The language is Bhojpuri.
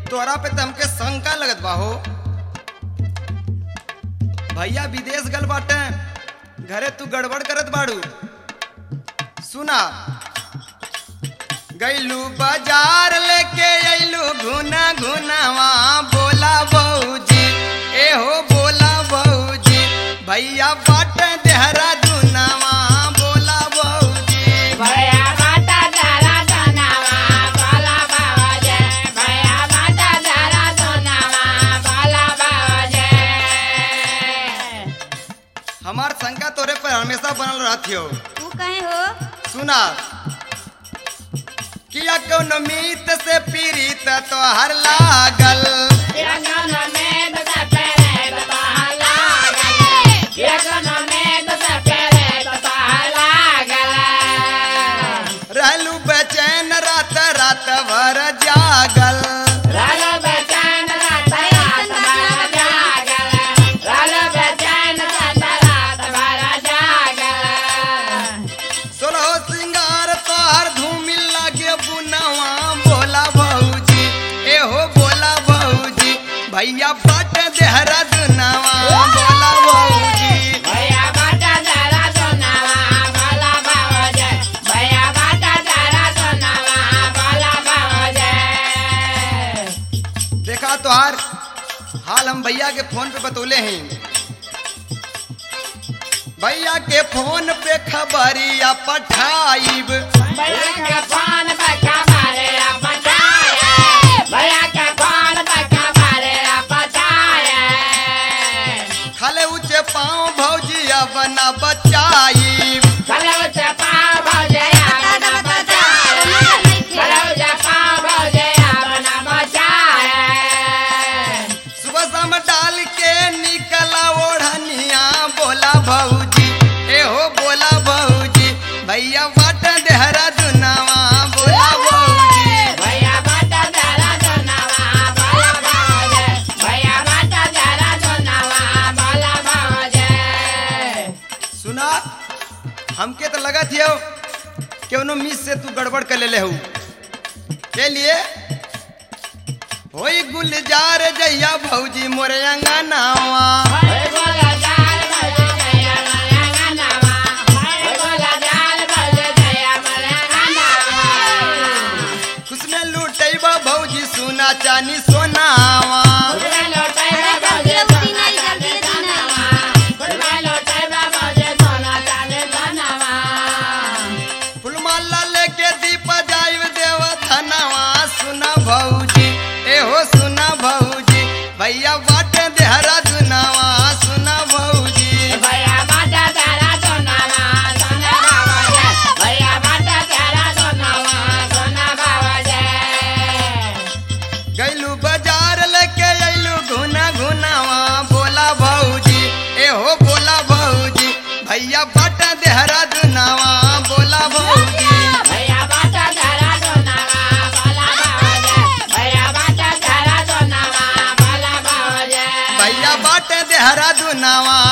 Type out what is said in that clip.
तोरा पे त हमके शंका लगत बा हो भैया विदेश गल बाटे घरे तू गड़बड़ करत बाड़ू सुना गैलू बाजार लेके अइलू घुना घुनावा बोला बहूजी ए हो बोला बहूजी भैया बाट देहरा दुनावा बोला बहूजी भैया बाटा जरा सोनावा बोला बाबाजे भैया बाटा जरा सोनावा बोला बाबाजे हमार शंका तोरे पर हमेशा बनल रहती हो तू कहे हो सुना किया कौन मीत से पीड़ित तो हर लागल यगन में तो पेरे तो लागल यगन में तो पेरे तो लागल रहलू बेचैन रात रात भर जागल राल बेचैन रात रात भर जागल राल बेचैन रात रात भर जागल सोलहो सिंगार तोहर धूमिल लागे बुनवा बोला भौजी ए हो बोला भौजी भैया बाट देहरा दुनावा बोला भौजी भैया बाटा जरा सोनावा बोला बाबाजे भैया बाटा जरा सोनावा बोला बाबाजे देखा तोहार हाल हम भैया के फोन पे बतौले हैं भैया के फोन पे खबरिया पठाइब भैया का पान बका मारे पचाए भैया का पान बका मारे पचाए खाले ऊंचे पाँव भौजी अब ना बचाइब चलो से पाव भौजे अपना बचाए चलो से पाव भौजे अपना बचाए सुबह शाम डाल के निकला ओढ़निया बोला भौजी ए हो बोला भौजी भैया बाट देहरा दुनावा बोला भौजी भैया बाटा जरा सोनावा बोला बाबाजे भैया बाटा जरा सोनावा बोला बाबाजे सुना हमके तो लगा थियो क्यों मिस से तू गड़बड़ कर ले हूँ के लिए होई गुलजार जैया भौजी मोरे अंगनावा ओए बोला जाल भौजे जया मरे गानावा ओए बोला जाल भौजे जया मरे गानावा खुशने लूटैबा भौजी सोना चानी सोनावा खुदरे लोटे भौजे जल्दी नहीं, जल्दी गानावा खुदरे लोटे भौजे सोना चाले गानावा फुलमाला लेके दीप जाइब देव धनवा सुना भौजी ए हो सुना भौजी भैया बाट देहरा दुनावा सुना भौजी भैया बाटा जरा सोनावा सोना बाबाजे भैया बाटा जरा सोनावा सोना बाबाजे गैलू बाजार लेके अइलू घुना घुनावा बोला भौजी ए हो बोला भौजी भैया बाट देहरा दुनावा बोला भौजी भैया बाटा जरा सोनावा बोला बाबाजे भैया बाटा जरा सोनावा बोला बाबाजे भैया बाट देहरा दुनावा